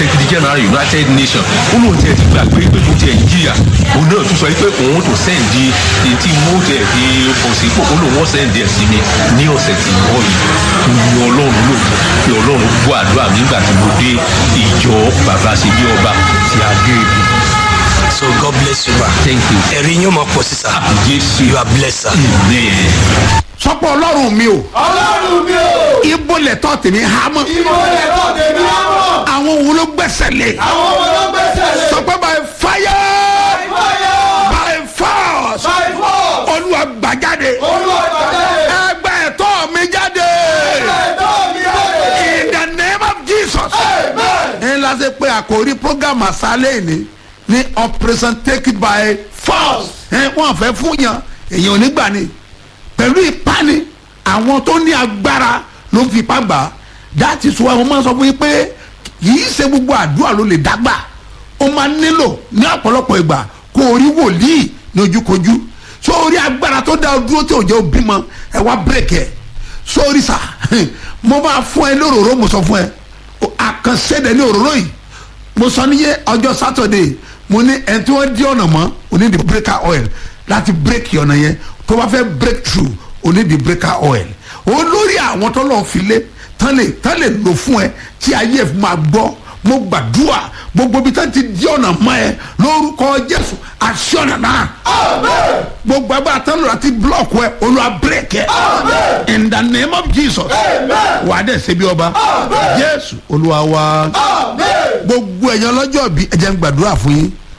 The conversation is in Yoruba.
secretary general united nations ó lóun tiẹ̀ ti gbàgbé pé mo tiẹ̀ ń jìyà òun náà tún sọ pé òun tó sẹ́ǹdì tí mo tẹ̀ fi bọ̀ sí pò ó lóun wọ́n sẹ́ǹdì ẹ̀ sí mi ní ọ̀sẹ̀ tí ń bọ̀ yìí mo ní ọlọ́run lò pé ọlọ́run gbọ́ àdúrà mi nígbà tí mo dé ìjọ bàbá ṣe bí ọba ti adé ibi. so god bless you ma. thank you. ẹ̀rí yín mọ̀ pọ̀ sísà. jésù you are blessed sir. amen. sọpọ ọlọ́run mi o ọlọ́run mi ò ibo lẹ̀tọ́ tèmi há mọ́ ìmọ̀ ẹ̀rọ tèmi á mọ̀ àwọn wo ló gbẹ́sẹ̀ lé àwọn ọmọ ló gbẹ́sẹ̀ lé sọpọ by fire fire by force by force olúwa gbàjáde olúwa gbàdé ẹgbẹ́ ẹ̀tọ́ mi jáde ẹ̀tọ́ mi jáde in the name of jesus. amen. ń lásì pé àkòrí program àṣálẹ̀ ni ní operation take it by force ẹ wọ́n fẹ́ fún yàn èèyàn onígbà ni pẹ̀lú ìpani àwọn tó ní agbára ló ń fi ipá gbà á that is why wọ́n máa sọ fún yín pé yìí ṣe gbogbo àdúrà ló lè dágbà ó máa nílò ní ọ̀pọ̀lọpọ̀ ìgbà kó o rí wòlíì ní ojúkojú sórí agbára tó dá o dúró tí ò jẹ́ o bímọ ẹ wá bírèkì ẹ sórí sà mo máa fún ẹ lóròró mo sọ fún ẹ àkànṣe ní òróró yìí mo sọ níyẹ ọjọ́ sátọ̀dẹ̀ mo ní ẹni tí wọ́n di ọ̀nà mọ́ oní di breaker oil láti break ọ̀nà yẹn tó bá fẹ́ break through oní di breaker oil olórí àwọn tó lọ́ọ́ fi lé tán lè tán lè lò fún ẹ tí ayé ẹ fi máa gbọ́ mo gbàdúrà gbogbo ibi tán ti di ọ̀nà mọ́ ẹ lórúkọ jésù àṣẹ ọ̀nà náà gbogbo agbára tán lò láti block ẹ olúwa break ẹ in the name of jesus wà á dẹ̀ ṣe bí ọba jésù olúwa wa gbogbo ẹ̀yàn lọ́jọ́ bí ẹ jẹ́ ń gbàdúrà fún yín